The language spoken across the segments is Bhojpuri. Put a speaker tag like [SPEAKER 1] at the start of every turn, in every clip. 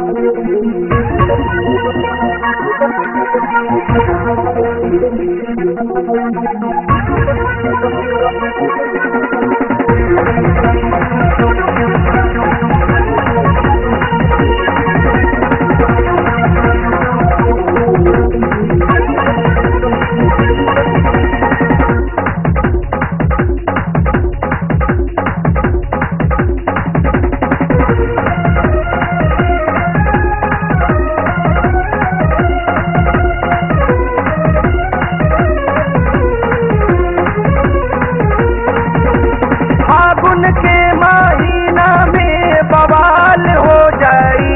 [SPEAKER 1] फागुन के महीना में बवाल हो जाई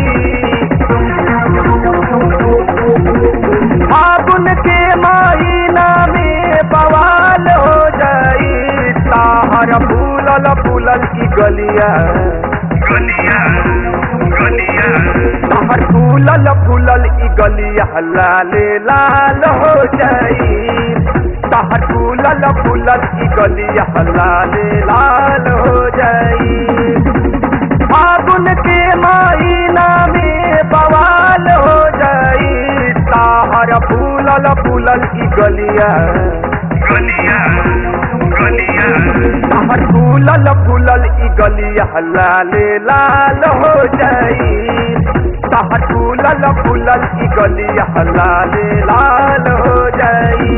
[SPEAKER 1] फागुन के महीना में बवाल हो जाई ताहर फूलल फूलल की गलिया
[SPEAKER 2] गलिया गलिया
[SPEAKER 1] ताहर फूलल फूलल की गलिया लाले लाल हो जाई ताहर फूलल फूलल की गलिया लाले लाल हो जाई फागुन के महीना में बवाल हो जाई ताहर फूलल फूलल की गलिया
[SPEAKER 2] गलिया गलिया
[SPEAKER 1] ताहर फूलल फूलल की गलिया लाले लाल हो जाई ताहर फूलल फूलल की गलिया लाले लाल हो जाई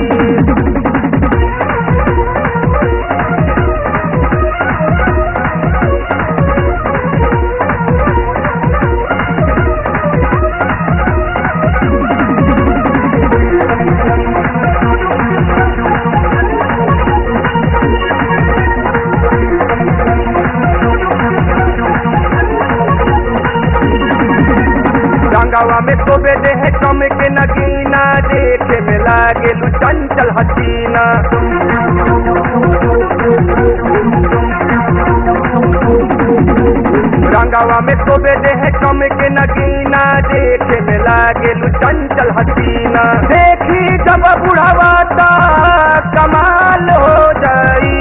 [SPEAKER 1] गंगावा में तो बेदे है कम के नगीना देखे में लागे लू चंचल हसीना गंगावा में तो बेदे है कम के नगीना देखे में लागे लू चंचल हसीना देखी जब बुढ़ावा ता कमाल हो जाई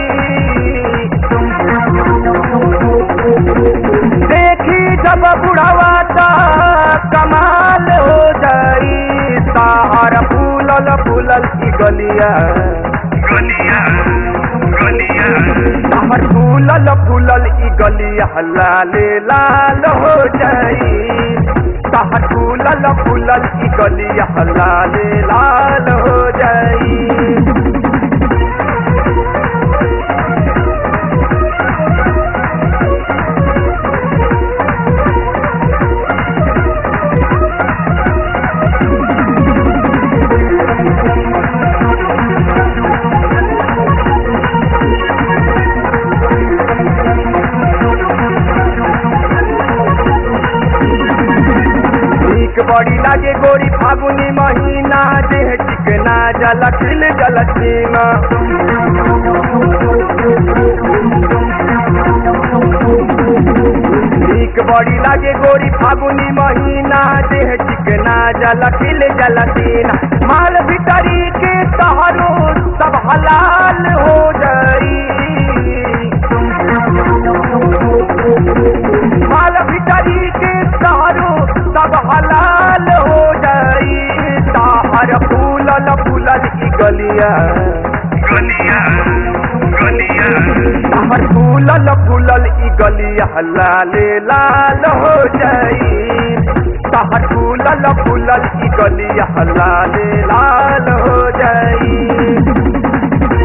[SPEAKER 1] देखी जब बुढ़ावा ता कमाल हो जाई ताहर फूलल फूलल की गलिया
[SPEAKER 2] गलिया गलिया
[SPEAKER 1] ताहर फूलल फूलल की गलिया लाले लाल हो जाई ताहर फूलल फूलल की गलिया लाले लाल हो जाई ठीक बड़ी लागे गोरी फागुनी महीना देह चिकना जल खिल जल सीमा ठीक बड़ी लागे गोरी फागुनी महीना देह चिकना जल खिल जल सीना माल भीतरी के तहरो सब हलाल हो जाई माल भीतरी के तारो सब हलाल हो जाई ताहर फूलल फूलल की गलिया
[SPEAKER 2] गलिया गलिया
[SPEAKER 1] ताहर फूलल फूलल की गलिया लाले लाल हो जाई ताहर फूलल फूलल की गलिया लाले लाल हो जाई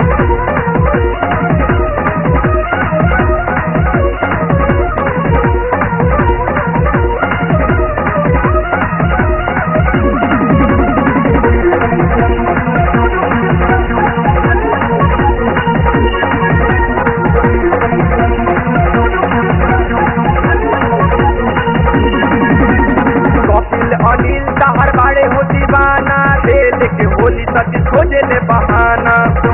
[SPEAKER 1] कपिल अनिल तहर बाड़े हो दीवाना दे लेके होली तक खोजे ले बहाना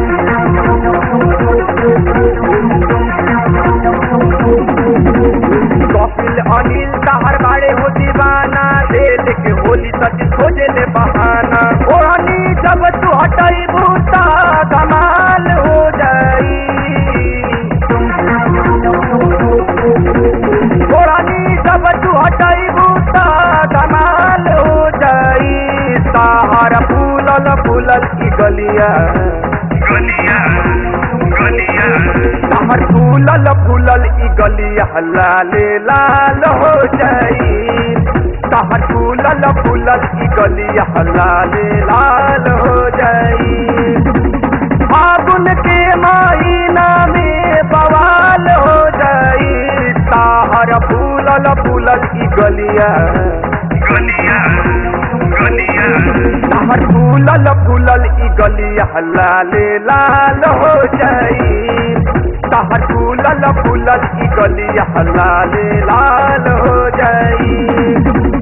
[SPEAKER 1] कपिल अनिल तहर बाड़े हो दीवाना दे लेके होली तक खोजे ले बहाना ओढ़नी जब तू हटाई भूता कमाल हो जाई ओढ़नी जब तू हटाई भूता फूलल ई गलिया
[SPEAKER 2] गलिया गलिया
[SPEAKER 1] तहर फूलल फूलल ई गलिया लाले लाल हो जाई तहर फूलल फूलल ई गलिया लाले लाल हो जाई फागुन के महीना में बवाल हो जाई ताहर फूलल फूलल ई गलिया
[SPEAKER 2] गलिया गलिया
[SPEAKER 1] ताहर फूलल फूलल ई गलिया लाले लाल हो जाई ताहर फूलल फूलल ई गलिया लाले लाल हो जाई